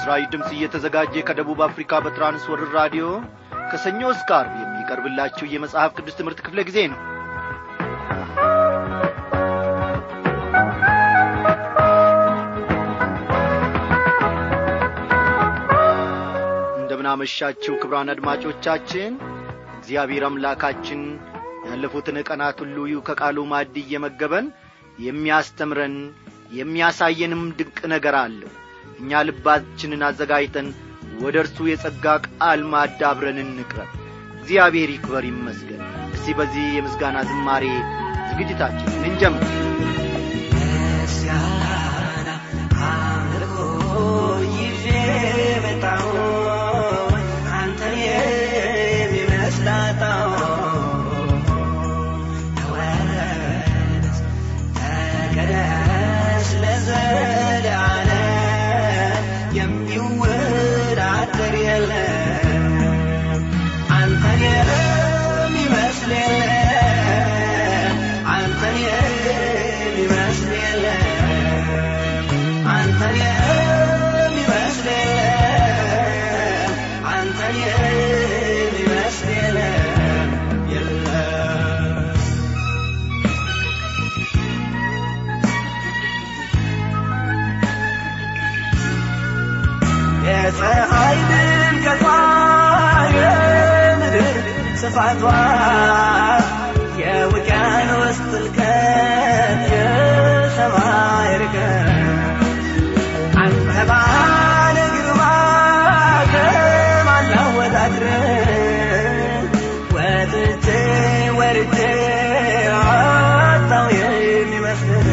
ለምሥራች ድምፅ እየተዘጋጀ ከደቡብ አፍሪካ በትራንስወርር ራዲዮ ከሰኞ እስከ ዓርብ የሚቀርብላችሁ የመጽሐፍ ቅዱስ ትምህርት ክፍለ ጊዜ ነው እንደምናመሻችሁ ክብራን አድማጮቻችን እግዚአብሔር አምላካችን ያለፉትን ቀናት ሁሉ ከቃሉ ማዕድ እየመገበን የሚያስተምረን የሚያሳየንም ድንቅ ነገር አለው እኛ ልባችንን አዘጋጅተን ወደ እርሱ የጸጋ ቃል ማዕድ አብረን እንቅረብ እግዚአብሔር ይክበር ይመስገን እስቲ በዚህ የምስጋና ዝማሬ ዝግጅታችንን እንጀምር ምስጋና አምልኮ ይዤ መጣሁ አንተን የሚመስላጣው ተወረስ ተቀደስ ለዘላለም የሚወዳደር የለም አንተን የሚመስል የለም አንተን የሚመስል የለም አንተን የሚመስል የለም አንተን የሚመስል የለም የለም የፀሐይ ድምቀቷ የምድር ስፋቷ የውቅያኖስ ጥልቀት የሰማይ ርቀት አንተ ባለ ግርማ ከማን ላወዳድርህ ወጥቼ ወርጄ አጣው የሚመስልህ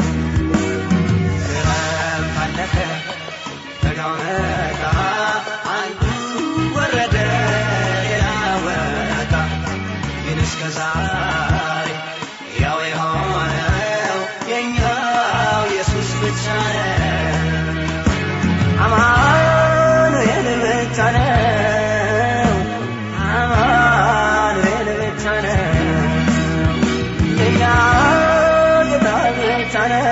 ክረምት አለፈ በጋው መጣ አንዱ ወረደ ሌላ ወጣ ግን እስከ ዛሬ ያው የሆነው የኛው ኢየሱስ ብቻ ነው አማኑኤል ብቻ ነው አማኑኤል ብቻ ነው የኛ ጌታ ብቻ ነው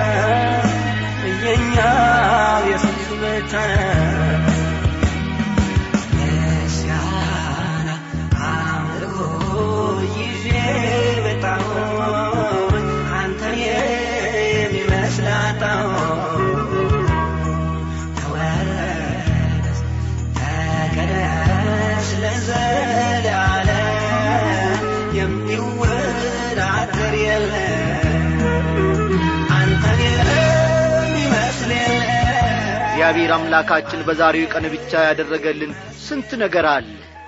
የኛ ኢየሱስ ብቻ ነው ምስጋና አምልኮ ይዤ መጣሁ አንተን የሚመስል አጣሁ ተወረስ ተቀደስ ለዘላለም የሚወዳደር የለም አንተን የሚመስል የለም እግዚአብሔር አምላካችን በዛሬው ቀን ብቻ ያደረገልን ስንት ነገር አለ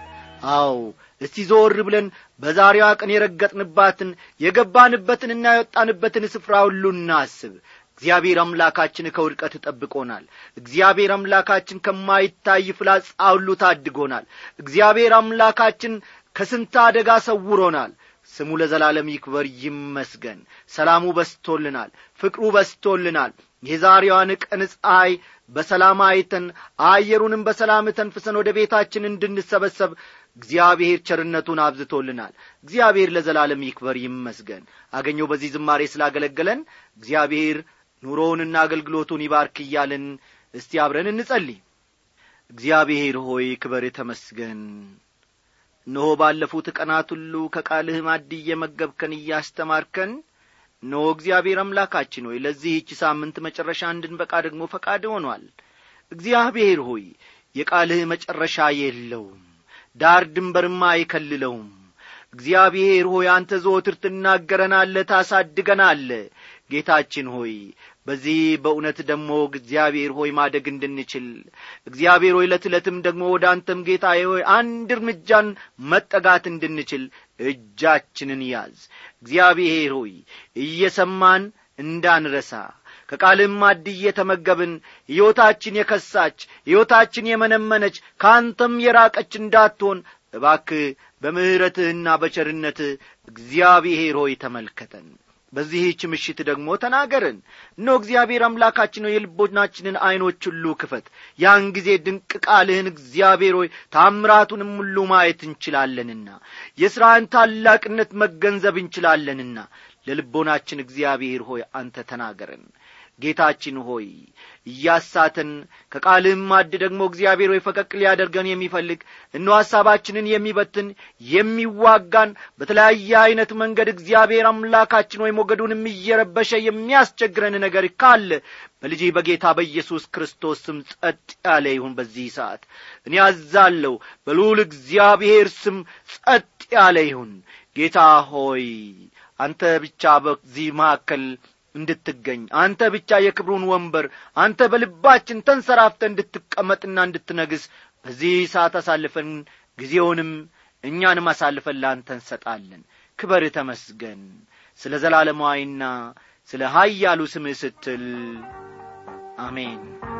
አዎ እስቲ ዞር ብለን በዛሬዋ ቀን የረገጥንባትን የገባንበትንና የወጣንበትን ስፍራ ሁሉ እናስብ እግዚአብሔር አምላካችን ከውድቀት ጠብቆናል እግዚአብሔር አምላካችን ከማይታይ ፍላጻ ሁሉ ታድጎናል እግዚአብሔር አምላካችን ከስንት አደጋ ሰውሮናል ስሙ ለዘላለም ይክበር ይመስገን ሰላሙ በስቶልናል ፍቅሩ በስቶልናል የዛሬዋን ቀን ፀሐይ በሰላም አይተን አየሩንም በሰላም ተንፍሰን ወደ ቤታችን እንድንሰበሰብ እግዚአብሔር ቸርነቱን አብዝቶልናል እግዚአብሔር ለዘላለም ይክበር ይመስገን አገኘው በዚህ ዝማሬ ስላገለገለን እግዚአብሔር ኑሮውንና አገልግሎቱን ይባርክ እያልን እስቲ አብረን እንጸልይ እግዚአብሔር ሆይ ክበር ተመስገን እነሆ ባለፉት ቀናት ሁሉ ከቃልህ ማድ እየመገብከን እያስተማርከን እነሆ እግዚአብሔር አምላካችን ሆይ ለዚህች ሳምንት መጨረሻ እንድንበቃ ደግሞ ፈቃድ ሆኗል እግዚአብሔር ሆይ የቃልህ መጨረሻ የለውም ዳር ድንበርማ አይከልለውም እግዚአብሔር ሆይ አንተ ዘወትር ትናገረናለ ታሳድገናለ ጌታችን ሆይ በዚህ በእውነት ደግሞ እግዚአብሔር ሆይ ማደግ እንድንችል እግዚአብሔር ሆይ ዕለት ዕለትም ደግሞ ወደ አንተም ጌታ ሆይ አንድ እርምጃን መጠጋት እንድንችል እጃችንን ያዝ እግዚአብሔር ሆይ እየሰማን እንዳንረሳ ከቃልም ማድ እየተመገብን ሕይወታችን የከሳች ሕይወታችን የመነመነች ከአንተም የራቀች እንዳትሆን እባክህ በምሕረትህና በቸርነትህ እግዚአብሔር ሆይ ተመልከተን በዚህች ምሽት ደግሞ ተናገርን እኖ እግዚአብሔር አምላካችን ሆይ የልቦናችንን ዐይኖች ሁሉ ክፈት ያን ጊዜ ድንቅ ቃልህን እግዚአብሔር ሆይ ታምራቱንም ሁሉ ማየት እንችላለንና የሥራህን ታላቅነት መገንዘብ እንችላለንና ለልቦናችን እግዚአብሔር ሆይ አንተ ተናገረን ጌታችን ሆይ እያሳተን ከቃልህም ማድ ደግሞ እግዚአብሔር ሆይ ፈቀቅ ሊያደርገን የሚፈልግ እኖ ሐሳባችንን የሚበትን የሚዋጋን በተለያየ ዐይነት መንገድ እግዚአብሔር አምላካችን ወይ ሞገዱንም እየረበሸ የሚያስቸግረን ነገር ካለ በልጅ በጌታ በኢየሱስ ክርስቶስ ስም ጸጥ ያለ ይሁን በዚህ ሰዓት እኔ አዛለሁ በልዑል እግዚአብሔር ስም ጸጥ ያለ ይሁን ጌታ ሆይ አንተ ብቻ በዚህ መካከል እንድትገኝ አንተ ብቻ የክብሩን ወንበር አንተ በልባችን ተንሰራፍተ እንድትቀመጥና እንድትነግስ በዚህ ሰዓት አሳልፈን ጊዜውንም እኛንም አሳልፈን ለአንተ እንሰጣለን ክበር ተመስገን ስለ ዘላለማዊና ስለ ኀያሉ ስምህ ስትል አሜን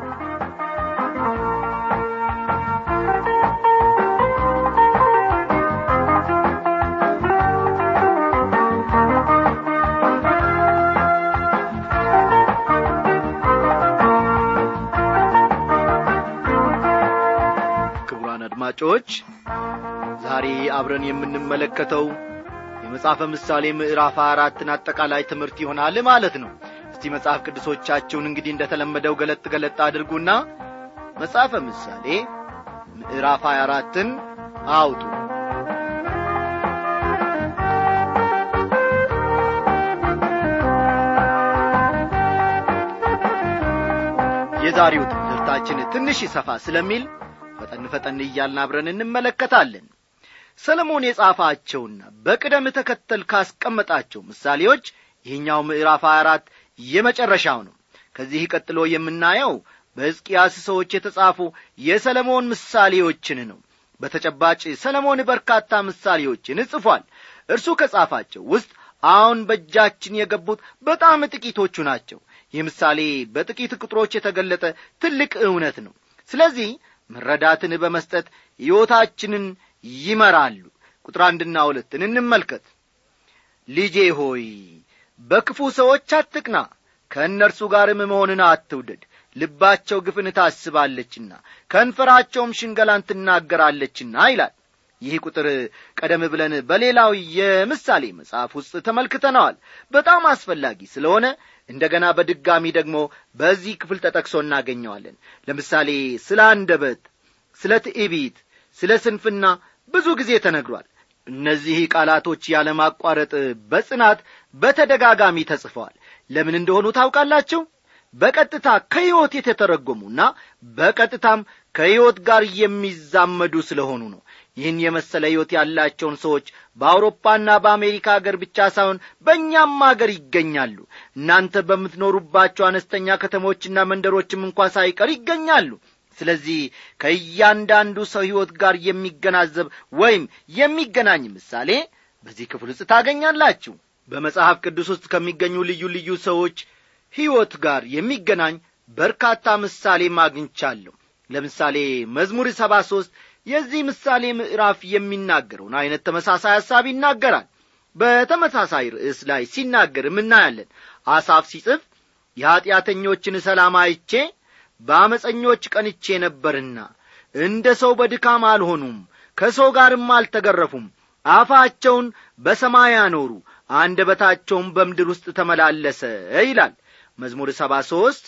ክቡራን አድማጮች ዛሬ አብረን የምንመለከተው የመጽሐፈ ምሳሌ ምዕራፍ አራትን አጠቃላይ ትምህርት ይሆናል ማለት ነው እስቲ መጽሐፍ ቅዱሶቻችሁን እንግዲህ እንደተለመደው ገለጥ ገለጥ አድርጉና መጽሐፈ ምሳሌ ምዕራፍ 24ን አውጡ የዛሬው ትምህርታችን ትንሽ ይሰፋ ስለሚል ፈጠን ፈጠን እያልን አብረን እንመለከታለን ሰለሞን የጻፋቸውና በቅደም ተከተል ካስቀመጣቸው ምሳሌዎች ይህኛው ምዕራፍ 24 የመጨረሻው ነው ከዚህ ቀጥሎ የምናየው በሕዝቅያስ ሰዎች የተጻፉ የሰለሞን ምሳሌዎችን ነው በተጨባጭ ሰለሞን በርካታ ምሳሌዎችን ጽፏል እርሱ ከጻፋቸው ውስጥ አሁን በእጃችን የገቡት በጣም ጥቂቶቹ ናቸው ይህ ምሳሌ በጥቂት ቁጥሮች የተገለጠ ትልቅ እውነት ነው ስለዚህ መረዳትን በመስጠት ሕይወታችንን ይመራሉ ቁጥር አንድና ሁለትን እንመልከት ልጄ ሆይ በክፉ ሰዎች አትቅና ከእነርሱ ጋርም መሆንን አትውደድ ልባቸው ግፍን ታስባለችና ከንፈራቸውም ሽንገላን ትናገራለችና ይላል ይህ ቁጥር ቀደም ብለን በሌላው የምሳሌ መጽሐፍ ውስጥ ተመልክተነዋል በጣም አስፈላጊ ስለሆነ እንደገና በድጋሚ ደግሞ በዚህ ክፍል ተጠቅሶ እናገኘዋለን ለምሳሌ ስለ አንደበት ስለ ትዕቢት ስለ ስንፍና ብዙ ጊዜ ተነግሯል እነዚህ ቃላቶች ያለማቋረጥ በጽናት በተደጋጋሚ ተጽፈዋል ለምን እንደሆኑ ታውቃላችሁ በቀጥታ ከሕይወት የተተረጎሙና በቀጥታም ከሕይወት ጋር የሚዛመዱ ስለሆኑ ነው ይህን የመሰለ ሕይወት ያላቸውን ሰዎች በአውሮፓና በአሜሪካ አገር ብቻ ሳይሆን በእኛም አገር ይገኛሉ እናንተ በምትኖሩባቸው አነስተኛ ከተሞችና መንደሮችም እንኳ ሳይቀር ይገኛሉ ስለዚህ ከእያንዳንዱ ሰው ሕይወት ጋር የሚገናዘብ ወይም የሚገናኝ ምሳሌ በዚህ ክፍል ውስጥ ታገኛላችሁ በመጽሐፍ ቅዱስ ውስጥ ከሚገኙ ልዩ ልዩ ሰዎች ሕይወት ጋር የሚገናኝ በርካታ ምሳሌ ማግኝቻለሁ ለምሳሌ መዝሙር ሰባ ሦስት የዚህ ምሳሌ ምዕራፍ የሚናገረውን ዐይነት ተመሳሳይ ሐሳብ ይናገራል በተመሳሳይ ርዕስ ላይ ሲናገርም እናያለን አሳፍ ሲጽፍ የኀጢአተኞችን ሰላም አይቼ በአመፀኞች ቀንቼ ነበርና እንደ ሰው በድካም አልሆኑም ከሰው ጋርም አልተገረፉም አፋቸውን በሰማይ አኖሩ አንደበታቸውም በምድር ውስጥ ተመላለሰ ይላል መዝሙር ሰባ ሦስት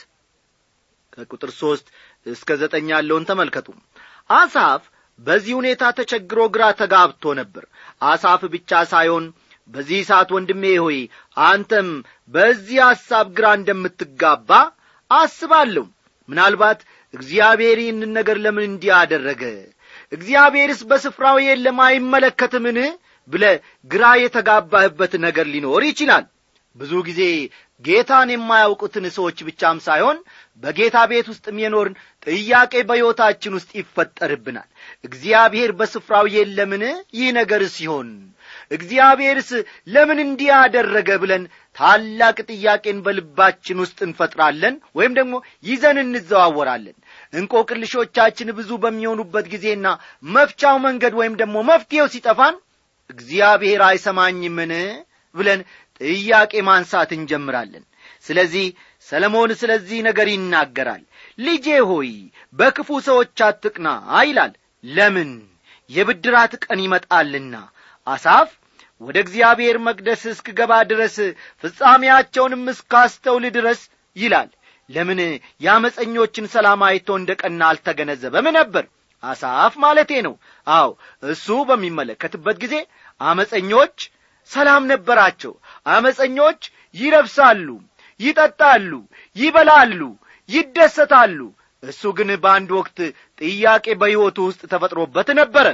ከቁጥር ሦስት እስከ ዘጠኝ ያለውን ተመልከቱ አሳፍ በዚህ ሁኔታ ተቸግሮ ግራ ተጋብቶ ነበር አሳፍ ብቻ ሳይሆን በዚህ ሰዓት ወንድሜ ሆይ አንተም በዚህ ሐሳብ ግራ እንደምትጋባ አስባለሁ ምናልባት እግዚአብሔር ይህንን ነገር ለምን እንዲህ አደረገ እግዚአብሔርስ በስፍራው የለም አይመለከትምን ብለ ግራ የተጋባህበት ነገር ሊኖር ይችላል ብዙ ጊዜ ጌታን የማያውቁትን ሰዎች ብቻም ሳይሆን በጌታ ቤት ውስጥም የኖርን ጥያቄ በሕይወታችን ውስጥ ይፈጠርብናል እግዚአብሔር በስፍራው የለምን ይህ ነገር ሲሆን እግዚአብሔርስ ለምን እንዲህ አደረገ ብለን ታላቅ ጥያቄን በልባችን ውስጥ እንፈጥራለን ወይም ደግሞ ይዘን እንዘዋወራለን እንቆቅልሾቻችን ብዙ በሚሆኑበት ጊዜና መፍቻው መንገድ ወይም ደግሞ መፍትሔው ሲጠፋን እግዚአብሔር አይሰማኝምን ብለን ጥያቄ ማንሳት እንጀምራለን ስለዚህ ሰለሞን ስለዚህ ነገር ይናገራል ልጄ ሆይ በክፉ ሰዎች አትቅና ይላል ለምን የብድራት ቀን ይመጣልና አሳፍ ወደ እግዚአብሔር መቅደስ እስክገባ ድረስ ፍጻሜያቸውንም እስካስተውል ድረስ ይላል ለምን የአመፀኞችን ሰላም አይቶ እንደ ቀና አልተገነዘበም ነበር አሳፍ ማለቴ ነው አዎ እሱ በሚመለከትበት ጊዜ አመፀኞች ሰላም ነበራቸው አመፀኞች ይረብሳሉ ይጠጣሉ ይበላሉ ይደሰታሉ እሱ ግን በአንድ ወቅት ጥያቄ በሕይወቱ ውስጥ ተፈጥሮበት ነበረ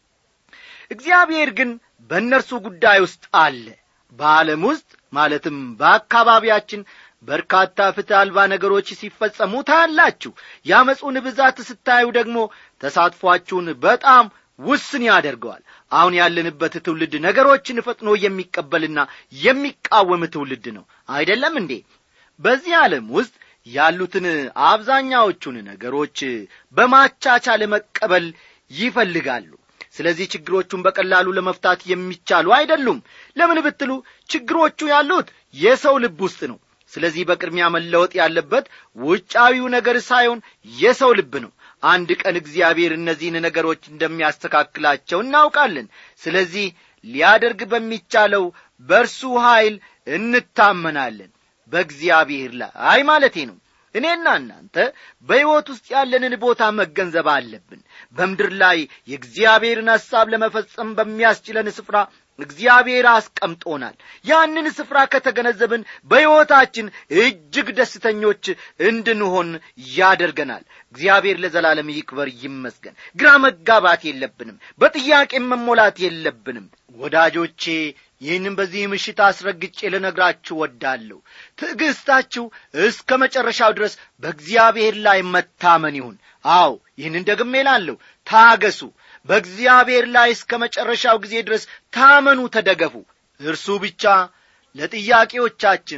እግዚአብሔር ግን በእነርሱ ጉዳይ ውስጥ አለ በዓለም ውስጥ ማለትም በአካባቢያችን በርካታ ፍትህ አልባ ነገሮች ሲፈጸሙ ታያላችሁ የአመፁን ብዛት ስታዩ ደግሞ ተሳትፏችሁን በጣም ውስን ያደርገዋል አሁን ያለንበት ትውልድ ነገሮችን ፈጥኖ የሚቀበልና የሚቃወም ትውልድ ነው አይደለም እንዴ በዚህ ዓለም ውስጥ ያሉትን አብዛኛዎቹን ነገሮች በማቻቻል መቀበል ይፈልጋሉ ስለዚህ ችግሮቹን በቀላሉ ለመፍታት የሚቻሉ አይደሉም ለምን ብትሉ ችግሮቹ ያሉት የሰው ልብ ውስጥ ነው ስለዚህ በቅድሚያ መለወጥ ያለበት ውጫዊው ነገር ሳይሆን የሰው ልብ ነው አንድ ቀን እግዚአብሔር እነዚህን ነገሮች እንደሚያስተካክላቸው እናውቃለን ስለዚህ ሊያደርግ በሚቻለው በእርሱ ኀይል እንታመናለን በእግዚአብሔር ላይ ማለቴ ነው እኔና እናንተ በሕይወት ውስጥ ያለንን ቦታ መገንዘብ አለብን በምድር ላይ የእግዚአብሔርን ሐሳብ ለመፈጸም በሚያስችለን ስፍራ እግዚአብሔር አስቀምጦናል ያንን ስፍራ ከተገነዘብን በሕይወታችን እጅግ ደስተኞች እንድንሆን ያደርገናል እግዚአብሔር ለዘላለም ይክበር ይመስገን ግራ መጋባት የለብንም በጥያቄም መሞላት የለብንም ወዳጆቼ ይህንም በዚህ ምሽት አስረግጬ ልነግራችሁ ወዳለሁ ትዕግሥታችሁ እስከ መጨረሻው ድረስ በእግዚአብሔር ላይ መታመን ይሁን አዎ ይህንን ደግሜ ላለሁ ታገሱ በእግዚአብሔር ላይ እስከ መጨረሻው ጊዜ ድረስ ታመኑ ተደገፉ እርሱ ብቻ ለጥያቄዎቻችን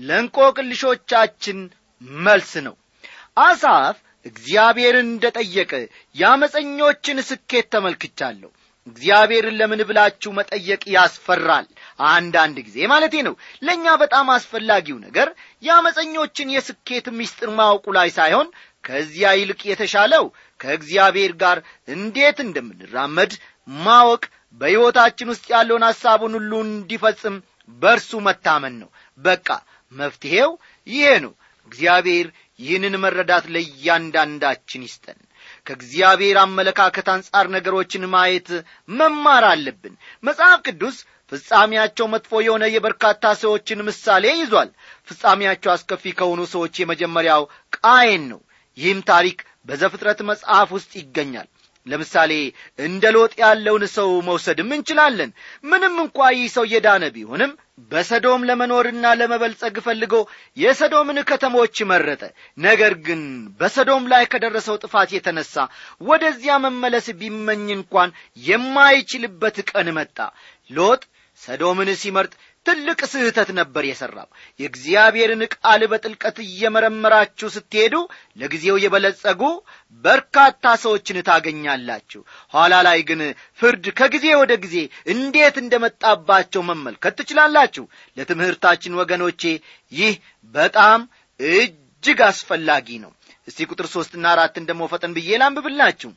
ለእንቆቅልሾቻችን መልስ ነው አሳፍ እግዚአብሔርን እንደ ጠየቀ የአመፀኞችን ስኬት ተመልክቻለሁ እግዚአብሔርን ለምን ብላችሁ መጠየቅ ያስፈራል አንዳንድ ጊዜ ማለቴ ነው ለእኛ በጣም አስፈላጊው ነገር የአመፀኞችን የስኬት ምስጢር ማወቁ ላይ ሳይሆን ከዚያ ይልቅ የተሻለው ከእግዚአብሔር ጋር እንዴት እንደምንራመድ ማወቅ በሕይወታችን ውስጥ ያለውን ሐሳቡን ሁሉ እንዲፈጽም በእርሱ መታመን ነው በቃ መፍትሔው ይሄ ነው እግዚአብሔር ይህንን መረዳት ለእያንዳንዳችን ይስጠን ከእግዚአብሔር አመለካከት አንጻር ነገሮችን ማየት መማር አለብን መጽሐፍ ቅዱስ ፍጻሜያቸው መጥፎ የሆነ የበርካታ ሰዎችን ምሳሌ ይዟል ፍጻሜያቸው አስከፊ ከሆኑ ሰዎች የመጀመሪያው ቃየን ነው ይህም ታሪክ በዘፍጥረት መጽሐፍ ውስጥ ይገኛል ለምሳሌ እንደ ሎጥ ያለውን ሰው መውሰድም እንችላለን ምንም እንኳ ይህ ሰው የዳነ ቢሆንም በሰዶም ለመኖርና ለመበልጸግ ፈልጎ የሰዶምን ከተሞች መረጠ ነገር ግን በሰዶም ላይ ከደረሰው ጥፋት የተነሳ ወደዚያ መመለስ ቢመኝ እንኳን የማይችልበት ቀን መጣ ሎጥ ሰዶምን ሲመርጥ ትልቅ ስህተት ነበር የሠራው የእግዚአብሔርን ቃል በጥልቀት እየመረመራችሁ ስትሄዱ ለጊዜው የበለጸጉ በርካታ ሰዎችን ታገኛላችሁ ኋላ ላይ ግን ፍርድ ከጊዜ ወደ ጊዜ እንዴት እንደመጣባቸው መመልከት ትችላላችሁ ለትምህርታችን ወገኖቼ ይህ በጣም እጅግ አስፈላጊ ነው እስቲ ቁጥር ሦስትና አራትን ደግሞ ፈጠን ብዬ ላንብብላችሁ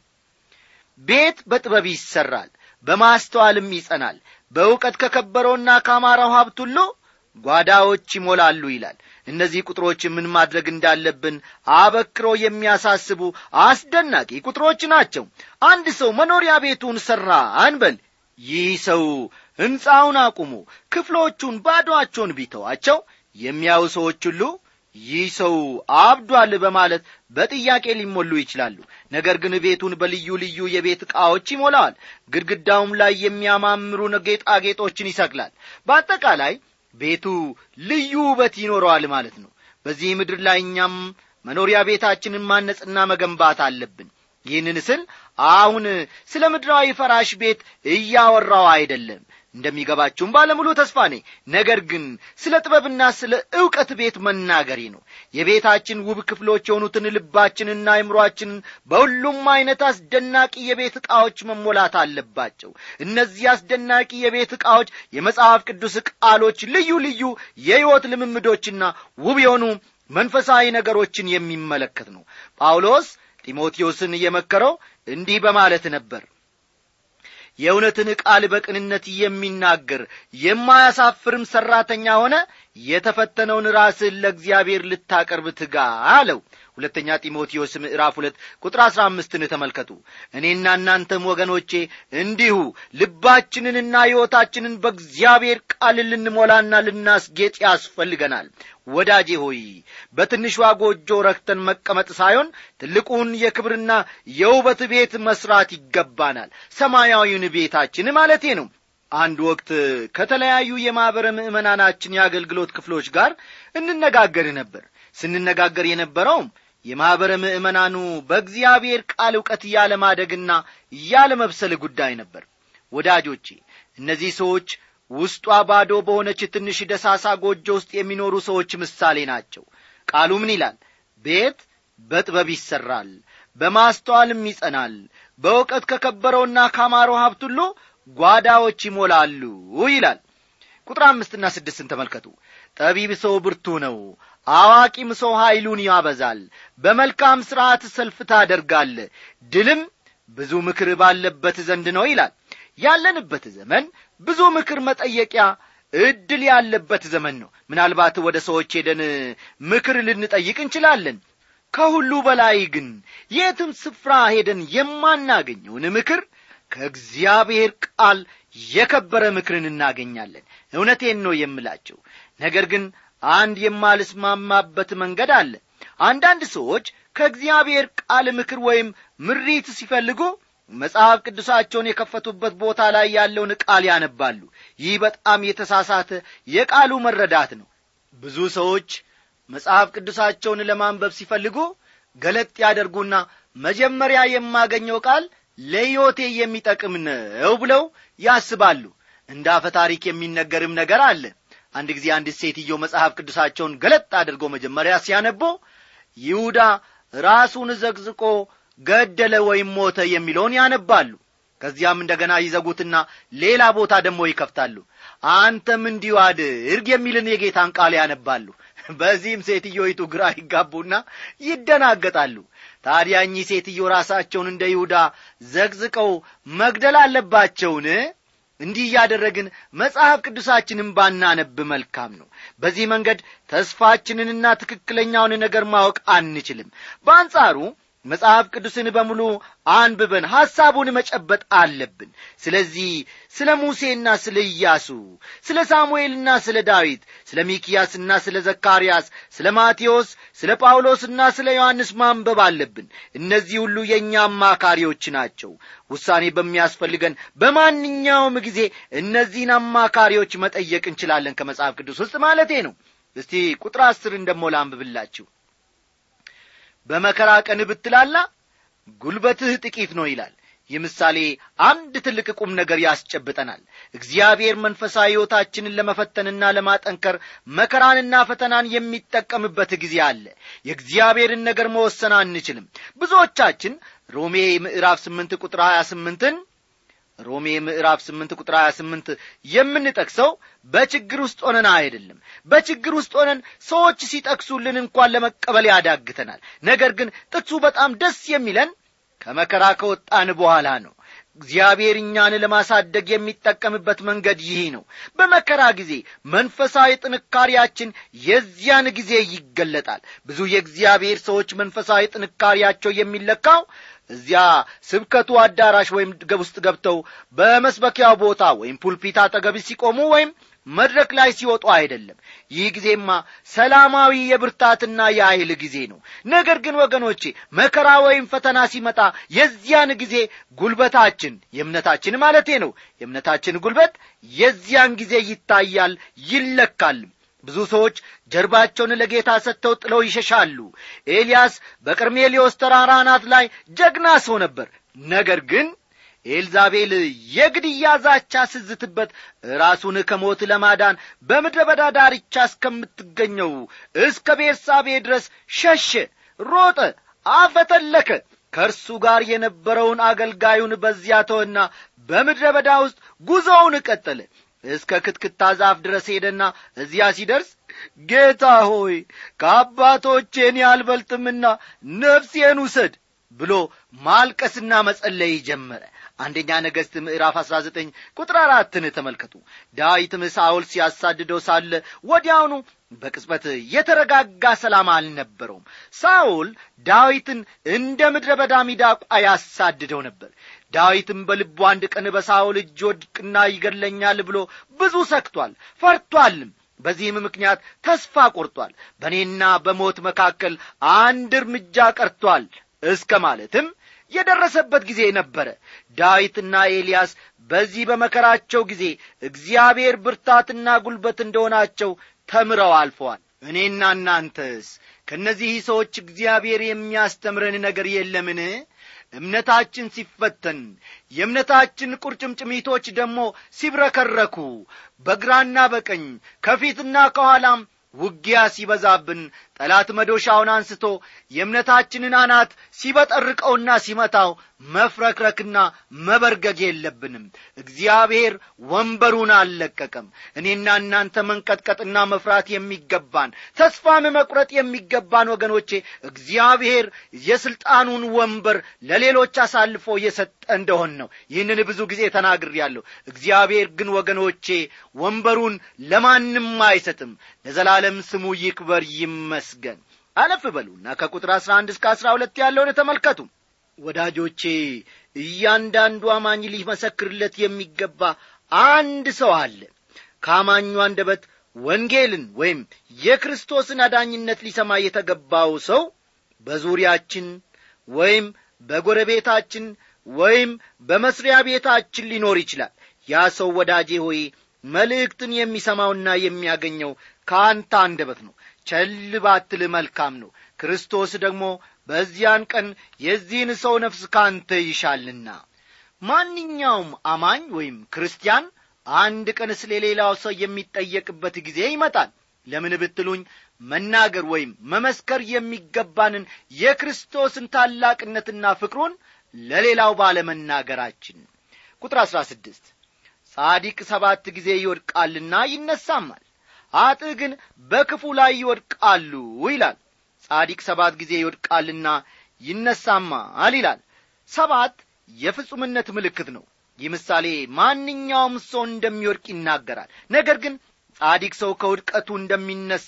ቤት በጥበብ ይሠራል በማስተዋልም ይጸናል በእውቀት ከከበረውና ከአማራው ሀብት ሁሉ ጓዳዎች ይሞላሉ ይላል እነዚህ ቁጥሮች ምን ማድረግ እንዳለብን አበክሮ የሚያሳስቡ አስደናቂ ቁጥሮች ናቸው አንድ ሰው መኖሪያ ቤቱን ሠራ አንበል ይህ ሰው ሕንፃውን አቁሞ ክፍሎቹን ባዶአቸውን ቢተዋቸው የሚያዩ ሰዎች ሁሉ ይህ ሰው አብዷል በማለት በጥያቄ ሊሞሉ ይችላሉ ነገር ግን ቤቱን በልዩ ልዩ የቤት ዕቃዎች ይሞላዋል ግድግዳውም ላይ የሚያማምሩ ጌጣጌጦችን ይሰቅላል በአጠቃላይ ቤቱ ልዩ ውበት ይኖረዋል ማለት ነው በዚህ ምድር ላይ እኛም መኖሪያ ቤታችንን ማነጽና መገንባት አለብን ይህንን ስል አሁን ስለ ምድራዊ ፈራሽ ቤት እያወራው አይደለም እንደሚገባችሁም ባለሙሉ ተስፋ ነኝ ነገር ግን ስለ ጥበብና ስለ ዕውቀት ቤት መናገሬ ነው የቤታችን ውብ ክፍሎች የሆኑትን ልባችንና አይምሮአችንን በሁሉም ዐይነት አስደናቂ የቤት ዕቃዎች መሞላት አለባቸው እነዚህ አስደናቂ የቤት ዕቃዎች የመጽሐፍ ቅዱስ ቃሎች ልዩ ልዩ የሕይወት ልምምዶችና ውብ የሆኑ መንፈሳዊ ነገሮችን የሚመለከት ነው ጳውሎስ ጢሞቴዎስን እየመከረው እንዲህ በማለት ነበር የእውነትን ቃል በቅንነት የሚናገር የማያሳፍርም ሠራተኛ ሆነ የተፈተነውን ራስህን ለእግዚአብሔር ልታቀርብ ትጋ አለው ሁለተኛ ጢሞቴዎስ ምዕራፍ ሁለት ቁጥር አሥራ አምስትን ተመልከቱ እኔና እናንተም ወገኖቼ እንዲሁ ልባችንንና ሕይወታችንን በእግዚአብሔር ቃል ልንሞላና ልናስጌጥ ያስፈልገናል ወዳጄ ሆይ በትንሿ ጎጆ ረክተን መቀመጥ ሳይሆን ትልቁን የክብርና የውበት ቤት መስራት ይገባናል ሰማያዊውን ቤታችን ማለቴ ነው አንድ ወቅት ከተለያዩ የማኅበረ ምዕመናናችን የአገልግሎት ክፍሎች ጋር እንነጋገር ነበር ስንነጋገር የነበረውም የማኅበረ ምዕመናኑ በእግዚአብሔር ቃል ዕውቀት ያለማደግና ያለመብሰል ጉዳይ ነበር ወዳጆቼ እነዚህ ሰዎች ውስጧ ባዶ በሆነች ትንሽ ደሳሳ ጎጆ ውስጥ የሚኖሩ ሰዎች ምሳሌ ናቸው ቃሉ ምን ይላል ቤት በጥበብ ይሠራል በማስተዋልም ይጸናል በእውቀት ከከበረውና ካማረው ሀብት ሁሉ ጓዳዎች ይሞላሉ ይላል ቁጥር አምስትና ስድስትን ተመልከቱ ጠቢብ ሰው ብርቱ ነው አዋቂም ሰው ኀይሉን ያበዛል በመልካም ሥርዓት ሰልፍ ታደርጋለ ድልም ብዙ ምክር ባለበት ዘንድ ነው ይላል ያለንበት ዘመን ብዙ ምክር መጠየቂያ ዕድል ያለበት ዘመን ነው ምናልባት ወደ ሰዎች ሄደን ምክር ልንጠይቅ እንችላለን ከሁሉ በላይ ግን የትም ስፍራ ሄደን የማናገኘውን ምክር ከእግዚአብሔር ቃል የከበረ ምክርን እናገኛለን እውነቴን ነው የምላቸው ነገር ግን አንድ የማልስማማበት መንገድ አለ አንዳንድ ሰዎች ከእግዚአብሔር ቃል ምክር ወይም ምሪት ሲፈልጉ መጽሐፍ ቅዱሳቸውን የከፈቱበት ቦታ ላይ ያለውን ቃል ያነባሉ ይህ በጣም የተሳሳተ የቃሉ መረዳት ነው ብዙ ሰዎች መጽሐፍ ቅዱሳቸውን ለማንበብ ሲፈልጉ ገለጥ ያደርጉና መጀመሪያ የማገኘው ቃል ለሕይወቴ የሚጠቅም ነው ብለው ያስባሉ እንደ አፈ ታሪክ የሚነገርም ነገር አለ አንድ ጊዜ አንድ ሴትዮ መጽሐፍ ቅዱሳቸውን ገለጥ አድርገው መጀመሪያ ሲያነቦ ይሁዳ ራሱን ዘግዝቆ ገደለ ወይም ሞተ የሚለውን ያነባሉ ከዚያም እንደገና ይዘጉትና ሌላ ቦታ ደግሞ ይከፍታሉ አንተም እንዲሁ አድርግ የሚልን የጌታን ቃል ያነባሉ በዚህም ሴትዮይቱ ግራ ይጋቡና ይደናገጣሉ ታዲያ እኚህ ሴትዮ ራሳቸውን እንደ ይሁዳ ዘግዝቀው መግደል አለባቸውን እንዲህ እያደረግን መጽሐፍ ቅዱሳችንን ባናነብ መልካም ነው በዚህ መንገድ ተስፋችንንና ትክክለኛውን ነገር ማወቅ አንችልም በአንጻሩ መጽሐፍ ቅዱስን በሙሉ አንብበን ሐሳቡን መጨበጥ አለብን ስለዚህ ስለ ሙሴና ስለ ኢያሱ ስለ ሳሙኤልና ስለ ዳዊት ስለ ሚኪያስና ስለ ዘካርያስ ስለ ማቴዎስ ስለ ጳውሎስና ስለ ዮሐንስ ማንበብ አለብን እነዚህ ሁሉ የእኛ አማካሪዎች ናቸው ውሳኔ በሚያስፈልገን በማንኛውም ጊዜ እነዚህን አማካሪዎች መጠየቅ እንችላለን ከመጽሐፍ ቅዱስ ውስጥ ማለቴ ነው እስቲ ቁጥር አስርን ደሞ ላንብብላችሁ በመከራ ቀን ብትላላ ጉልበትህ ጥቂት ነው ይላል ይህ ምሳሌ አንድ ትልቅ ቁም ነገር ያስጨብጠናል እግዚአብሔር መንፈሳዊ ሕይወታችንን ለመፈተንና ለማጠንከር መከራንና ፈተናን የሚጠቀምበት ጊዜ አለ የእግዚአብሔርን ነገር መወሰን አንችልም ብዙዎቻችን ሮሜ ምዕራፍ ስምንት ቁጥር ሀያ ስምንትን ሮሜ ምዕራፍ ስምንት ቁጥር ሀያ ስምንት የምንጠቅሰው በችግር ውስጥ ሆነን አይደለም በችግር ውስጥ ሆነን ሰዎች ሲጠቅሱልን እንኳን ለመቀበል ያዳግተናል ነገር ግን ጥቅሱ በጣም ደስ የሚለን ከመከራ ከወጣን በኋላ ነው እግዚአብሔር እኛን ለማሳደግ የሚጠቀምበት መንገድ ይህ ነው በመከራ ጊዜ መንፈሳዊ ጥንካሬያችን የዚያን ጊዜ ይገለጣል ብዙ የእግዚአብሔር ሰዎች መንፈሳዊ ጥንካሬያቸው የሚለካው እዚያ ስብከቱ አዳራሽ ወይም ውስጥ ገብተው በመስበኪያው ቦታ ወይም ፑልፒት አጠገብ ሲቆሙ ወይም መድረክ ላይ ሲወጡ አይደለም ይህ ጊዜማ ሰላማዊ የብርታትና የኃይል ጊዜ ነው ነገር ግን ወገኖቼ መከራ ወይም ፈተና ሲመጣ የዚያን ጊዜ ጉልበታችን የእምነታችን ማለቴ ነው የእምነታችን ጉልበት የዚያን ጊዜ ይታያል ይለካልም ብዙ ሰዎች ጀርባቸውን ለጌታ ሰጥተው ጥለው ይሸሻሉ ኤልያስ በቀርሜሌዎስ ተራራ አናት ላይ ጀግና ሰው ነበር ነገር ግን ኤልዛቤል የግድያ ዛቻ ስዝትበት ራሱን ከሞት ለማዳን በምድረ በዳ ዳርቻ እስከምትገኘው እስከ ቤርሳቤ ድረስ ሸሸ ሮጠ አፈተለከ ከእርሱ ጋር የነበረውን አገልጋዩን በዚያ ተወና በምድረ በዳ ውስጥ ጉዞውን ቀጠለ እስከ ክትክታ ዛፍ ድረስ ሄደና እዚያ ሲደርስ ጌታ ሆይ ከአባቶቼን ያልበልጥምና ነፍሴን ውሰድ ብሎ ማልቀስና መጸለይ ጀመረ አንደኛ ነገሥት ምዕራፍ አሥራ ዘጠኝ ቁጥር አራትን ተመልከቱ ዳዊትም ሳውል ሲያሳድደው ሳለ ወዲያውኑ በቅጽበት የተረጋጋ ሰላም አልነበረውም ሳውል ዳዊትን እንደ ምድረ በዳ ሚዳቋ ያሳድደው ነበር ዳዊትም በልቡ አንድ ቀን በሳውል እጅ ወድቅና ይገድለኛል ብሎ ብዙ ሰክቷል ፈርቷልም በዚህም ምክንያት ተስፋ ቆርጧል በእኔና በሞት መካከል አንድ እርምጃ ቀርቷል እስከ ማለትም የደረሰበት ጊዜ ነበረ ዳዊትና ኤልያስ በዚህ በመከራቸው ጊዜ እግዚአብሔር ብርታትና ጉልበት እንደሆናቸው ተምረው አልፈዋል እኔና እናንተስ ከእነዚህ ሰዎች እግዚአብሔር የሚያስተምረን ነገር የለምን እምነታችን ሲፈተን የእምነታችን ቁርጭምጭሚቶች ደግሞ ሲብረከረኩ በግራና በቀኝ ከፊትና ከኋላም ውጊያ ሲበዛብን ጠላት መዶሻውን አንስቶ የእምነታችንን አናት ሲበጠርቀውና ሲመታው መፍረክረክና መበርገግ የለብንም እግዚአብሔር ወንበሩን አልለቀቀም እኔና እናንተ መንቀጥቀጥና መፍራት የሚገባን ተስፋም መቁረጥ የሚገባን ወገኖቼ እግዚአብሔር የሥልጣኑን ወንበር ለሌሎች አሳልፎ የሰጠ እንደሆን ነው ይህንን ብዙ ጊዜ ተናግሬአለሁ እግዚአብሔር ግን ወገኖቼ ወንበሩን ለማንም አይሰጥም ለዘላለም ስሙ ይክበር ይመስገን አለፍ በሉና ከቁጥር አሥራ አንድ እስከ አሥራ ሁለት ያለውን ተመልከቱ ወዳጆቼ እያንዳንዱ አማኝ ሊመሰክርለት የሚገባ አንድ ሰው አለ ከአማኙ አንደበት ወንጌልን ወይም የክርስቶስን አዳኝነት ሊሰማ የተገባው ሰው በዙሪያችን ወይም በጎረቤታችን ወይም በመስሪያ ቤታችን ሊኖር ይችላል ያ ሰው ወዳጄ ሆይ መልእክትን የሚሰማውና የሚያገኘው ከአንተ አንደበት ነው ቸል ባትል መልካም ነው ክርስቶስ ደግሞ በዚያን ቀን የዚህን ሰው ነፍስ ካንተ ይሻልና ማንኛውም አማኝ ወይም ክርስቲያን አንድ ቀን ስለ ሌላው ሰው የሚጠየቅበት ጊዜ ይመጣል ለምን ብትሉኝ መናገር ወይም መመስከር የሚገባንን የክርስቶስን ታላቅነትና ፍቅሩን ለሌላው ባለመናገራችን ቁጥር አሥራ ስድስት ጻዲቅ ሰባት ጊዜ ይወድቃልና ይነሳማል አጥ ግን በክፉ ላይ ይወድቃሉ ይላል ጻዲቅ ሰባት ጊዜ ይወድቃልና ይነሳማል ይላል ሰባት የፍጹምነት ምልክት ነው ይህ ምሳሌ ማንኛውም ሰው እንደሚወድቅ ይናገራል ነገር ግን ጻዲቅ ሰው ከውድቀቱ እንደሚነሣ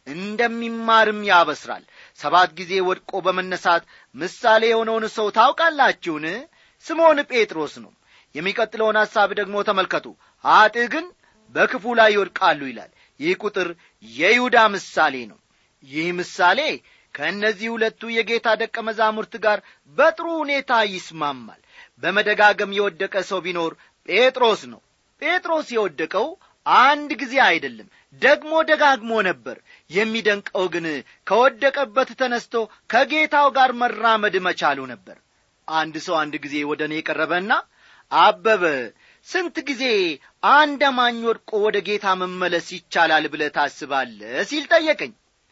እንደሚማርም ያበስራል ሰባት ጊዜ ወድቆ በመነሳት ምሳሌ የሆነውን ሰው ታውቃላችሁን ስምዖን ጴጥሮስ ነው የሚቀጥለውን ሐሳብ ደግሞ ተመልከቱ አጥ ግን በክፉ ላይ ይወድቃሉ ይላል ይህ ቁጥር የይሁዳ ምሳሌ ነው ይህ ምሳሌ ከእነዚህ ሁለቱ የጌታ ደቀ መዛሙርት ጋር በጥሩ ሁኔታ ይስማማል በመደጋገም የወደቀ ሰው ቢኖር ጴጥሮስ ነው ጴጥሮስ የወደቀው አንድ ጊዜ አይደለም ደግሞ ደጋግሞ ነበር የሚደንቀው ግን ከወደቀበት ተነስቶ ከጌታው ጋር መራመድ መቻሉ ነበር አንድ ሰው አንድ ጊዜ ወደ እኔ ቀረበና አበበ ስንት ጊዜ አንድ አማኝ ወድቆ ወደ ጌታ መመለስ ይቻላል ብለ ታስባለ ሲል ጠየቀኝ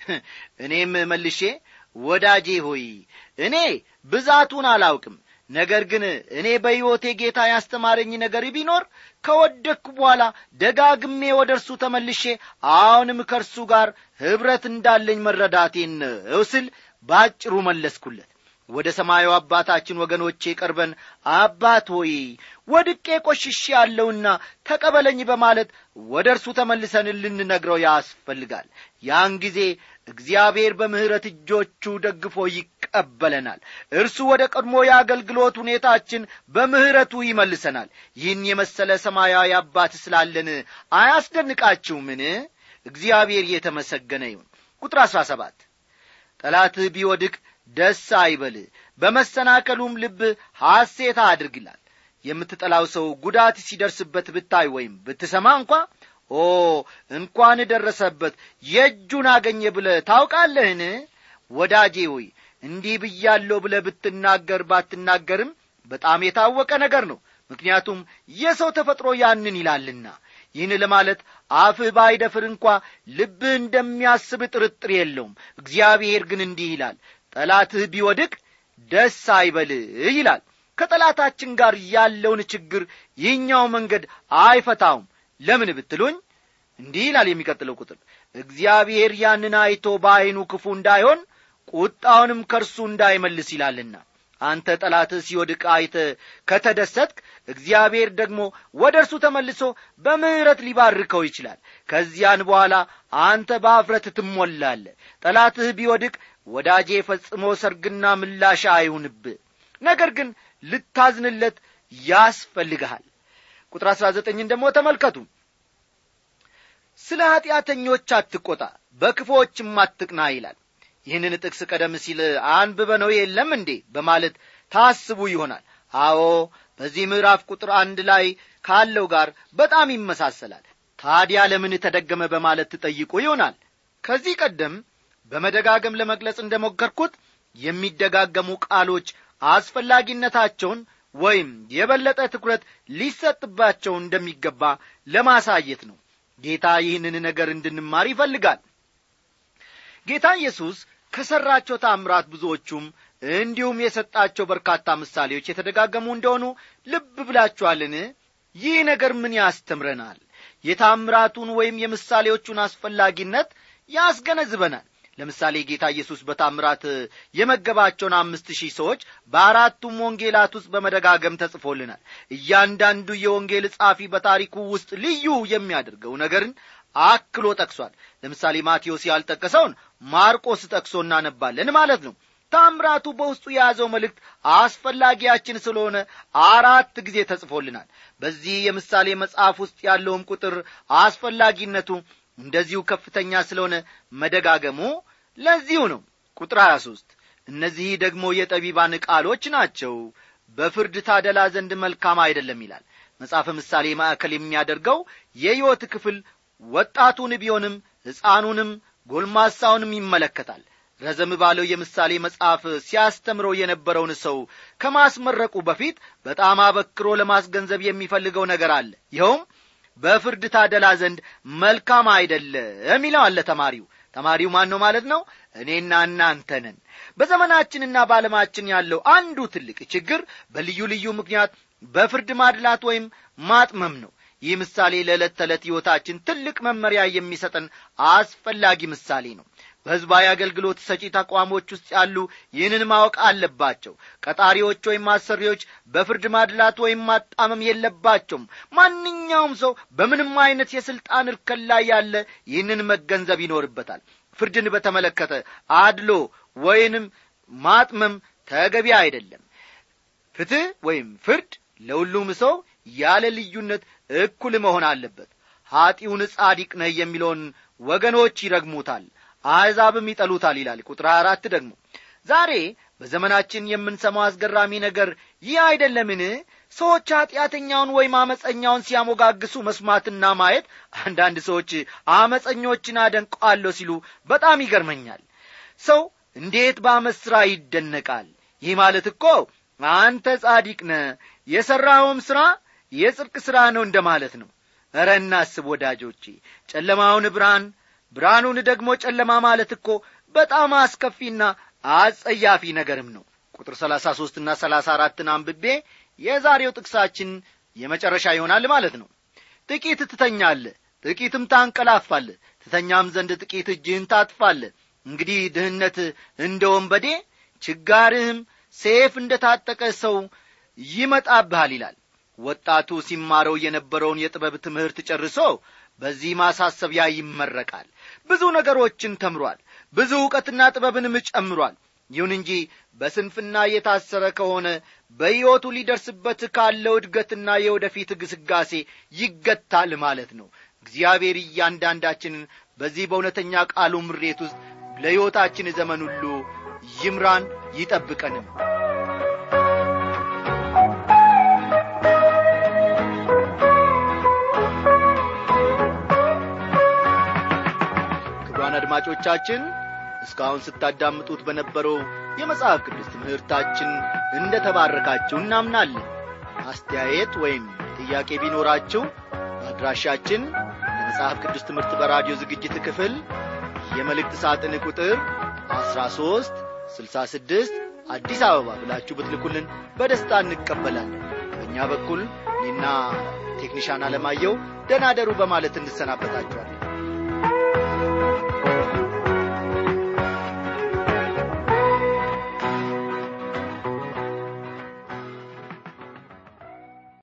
እኔም መልሼ ወዳጄ ሆይ እኔ ብዛቱን አላውቅም ነገር ግን እኔ በሕይወቴ ጌታ ያስተማረኝ ነገር ቢኖር ከወደቅኩ በኋላ ደጋግሜ ወደ እርሱ ተመልሼ አሁንም ከእርሱ ጋር ኅብረት እንዳለኝ መረዳቴን ነው ስል ባጭሩ መለስኩለት ወደ ሰማዩ አባታችን ወገኖቼ ቀርበን አባት ሆይ ወድቄ ቆሽሼ ያለውና ተቀበለኝ በማለት ወደ እርሱ ተመልሰን ልንነግረው ያስፈልጋል ያን ጊዜ እግዚአብሔር በምሕረት እጆቹ ደግፎ ይቀበለናል እርሱ ወደ ቀድሞ የአገልግሎት ሁኔታችን በምሕረቱ ይመልሰናል ይህን የመሰለ ሰማያዊ አባት ስላለን አያስደንቃችሁምን እግዚአብሔር የተመሰገነ ይሁን ቁጥር አሥራ ሰባት ጠላትህ ቢወድቅ ደስ አይበል በመሰናከሉም ልብ ሐሴት አድርግላል የምትጠላው ሰው ጉዳት ሲደርስበት ብታይ ወይም ብትሰማ እንኳ ኦ እንኳን ደረሰበት የእጁን አገኘ ብለ ታውቃለህን ወዳጄ ሆይ እንዲህ ብያለሁ ብለ ብትናገር ባትናገርም በጣም የታወቀ ነገር ነው ምክንያቱም የሰው ተፈጥሮ ያንን ይላልና ይህን ለማለት አፍህ ባይደፍር እንኳ ልብህ እንደሚያስብ ጥርጥር የለውም እግዚአብሔር ግን እንዲህ ይላል ጠላትህ ቢወድቅ ደስ አይበልህ ይላል ከጠላታችን ጋር ያለውን ችግር ይህኛው መንገድ አይፈታውም ለምን ብትሉኝ እንዲህ ይላል የሚቀጥለው ቁጥር እግዚአብሔር ያንን አይቶ በዐይኑ ክፉ እንዳይሆን ቁጣውንም ከእርሱ እንዳይመልስ ይላልና አንተ ጠላትህ ሲወድቅ አይተ ከተደሰትክ እግዚአብሔር ደግሞ ወደ እርሱ ተመልሶ በምሕረት ሊባርከው ይችላል ከዚያን በኋላ አንተ በአፍረት ትሞላለ ጠላትህ ቢወድቅ ወዳጄ ፈጽሞ ሰርግና ምላሻ አይሁንብህ ነገር ግን ልታዝንለት ያስፈልግሃል ቁጥር አሥራ ዘጠኝን ደግሞ ተመልከቱ ስለ ኀጢአተኞች አትቈጣ በክፎችም አትቅና ይላል ይህንን ጥቅስ ቀደም ሲል አንብበነው የለም እንዴ በማለት ታስቡ ይሆናል አዎ በዚህ ምዕራፍ ቁጥር አንድ ላይ ካለው ጋር በጣም ይመሳሰላል ታዲያ ለምን ተደገመ በማለት ትጠይቁ ይሆናል ከዚህ ቀደም በመደጋገም ለመግለጽ እንደ ሞከርኩት የሚደጋገሙ ቃሎች አስፈላጊነታቸውን ወይም የበለጠ ትኩረት ሊሰጥባቸው እንደሚገባ ለማሳየት ነው ጌታ ይህንን ነገር እንድንማር ይፈልጋል ጌታ ኢየሱስ ከሠራቸው ታምራት ብዙዎቹም እንዲሁም የሰጣቸው በርካታ ምሳሌዎች የተደጋገሙ እንደሆኑ ልብ ብላችኋልን ይህ ነገር ምን ያስተምረናል የታምራቱን ወይም የምሳሌዎቹን አስፈላጊነት ያስገነዝበናል ለምሳሌ ጌታ ኢየሱስ በታምራት የመገባቸውን አምስት ሺህ ሰዎች በአራቱም ወንጌላት ውስጥ በመደጋገም ተጽፎልናል እያንዳንዱ የወንጌል ጻፊ በታሪኩ ውስጥ ልዩ የሚያደርገው ነገርን አክሎ ጠቅሷል ለምሳሌ ማቴዎስ ያልጠቀሰውን ማርቆስ ጠቅሶ እናነባለን ማለት ነው ታምራቱ በውስጡ የያዘው መልእክት አስፈላጊያችን ስለሆነ አራት ጊዜ ተጽፎልናል በዚህ የምሳሌ መጽሐፍ ውስጥ ያለውም ቁጥር አስፈላጊነቱ እንደዚሁ ከፍተኛ ስለሆነ መደጋገሙ ለዚሁ ነው ቁጥር 23 እነዚህ ደግሞ የጠቢባን ቃሎች ናቸው በፍርድ ታደላ ዘንድ መልካም አይደለም ይላል መጽሐፈ ምሳሌ ማዕከል የሚያደርገው የሕይወት ክፍል ወጣቱን ቢሆንም ሕፃኑንም ጎልማሳውንም ይመለከታል ረዘም ባለው የምሳሌ መጽሐፍ ሲያስተምረው የነበረውን ሰው ከማስመረቁ በፊት በጣም አበክሮ ለማስገንዘብ የሚፈልገው ነገር አለ ይኸውም በፍርድ ታደላ ዘንድ መልካም አይደለም ይለዋል ተማሪው ተማሪው ማን ነው ማለት ነው እኔና እናንተ ነን በዘመናችንና በዓለማችን ያለው አንዱ ትልቅ ችግር በልዩ ልዩ ምክንያት በፍርድ ማድላት ወይም ማጥመም ነው ይህ ምሳሌ ለዕለት ተዕለት ሕይወታችን ትልቅ መመሪያ የሚሰጠን አስፈላጊ ምሳሌ ነው በሕዝባዊ አገልግሎት ሰጪ ተቋሞች ውስጥ ያሉ ይህንን ማወቅ አለባቸው ቀጣሪዎች ወይም አሰሪዎች በፍርድ ማድላት ወይም ማጣመም የለባቸውም ማንኛውም ሰው በምንም አይነት የሥልጣን እርከን ላይ ያለ ይህንን መገንዘብ ይኖርበታል ፍርድን በተመለከተ አድሎ ወይንም ማጥመም ተገቢ አይደለም ፍትሕ ወይም ፍርድ ለሁሉም ሰው ያለ ልዩነት እኩል መሆን አለበት ኀጢውን ጻዲቅ ነህ የሚለውን ወገኖች ይረግሙታል አሕዛብም ይጠሉታል ይላል ቁጥር አራት ደግሞ ዛሬ በዘመናችን የምንሰማው አስገራሚ ነገር ይህ አይደለምን ሰዎች ኀጢአተኛውን ወይም አመፀኛውን ሲያሞጋግሱ መስማትና ማየት አንዳንድ ሰዎች አመፀኞችን አደንቀዋለሁ ሲሉ በጣም ይገርመኛል ሰው እንዴት በአመት ሥራ ይደነቃል ይህ ማለት እኮ አንተ ጻዲቅ ነ የሠራውም ሥራ የጽድቅ ሥራ ነው እንደ ማለት ነው እረ እናስብ ወዳጆቼ ጨለማውን ብርሃን ብርሃኑን ደግሞ ጨለማ ማለት እኮ በጣም አስከፊና አጸያፊ ነገርም ነው ቁጥር ሰላሳ ሦስትና ሰላሳ አራትን አንብቤ የዛሬው ጥቅሳችን የመጨረሻ ይሆናል ማለት ነው ጥቂት ትተኛለ ጥቂትም ታንቀላፋለ ትተኛም ዘንድ ጥቂት እጅህን ታጥፋለ እንግዲህ ድህነት እንደ ወንበዴ ችጋርህም ሴፍ እንደ ታጠቀ ሰው ይመጣብሃል ይላል ወጣቱ ሲማረው የነበረውን የጥበብ ትምህርት ጨርሶ በዚህ ማሳሰቢያ ይመረቃል ብዙ ነገሮችን ተምሯል ብዙ ዕውቀትና ጥበብንም ጨምሯል ይሁን እንጂ በስንፍና የታሰረ ከሆነ በሕይወቱ ሊደርስበት ካለው እድገትና የወደፊት ግስጋሴ ይገታል ማለት ነው እግዚአብሔር እያንዳንዳችንን በዚህ በእውነተኛ ቃሉ ምሬት ውስጥ ለሕይወታችን ዘመን ሁሉ ይምራን ይጠብቀንም ክቡራን አድማጮቻችን እስካሁን ስታዳምጡት በነበረው የመጽሐፍ ቅዱስ ትምህርታችን እንደ ተባረካችሁ እናምናለን አስተያየት ወይም ጥያቄ ቢኖራችሁ አድራሻችን የመጽሐፍ ቅዱስ ትምህርት በራዲዮ ዝግጅት ክፍል የመልእክት ሳጥን ቁጥር 13 66 አዲስ አበባ ብላችሁ ብትልኩልን በደስታ እንቀበላለን በእኛ በኩል እኔና ቴክኒሻን አለማየው ደናደሩ በማለት እንሰናበታችኋለን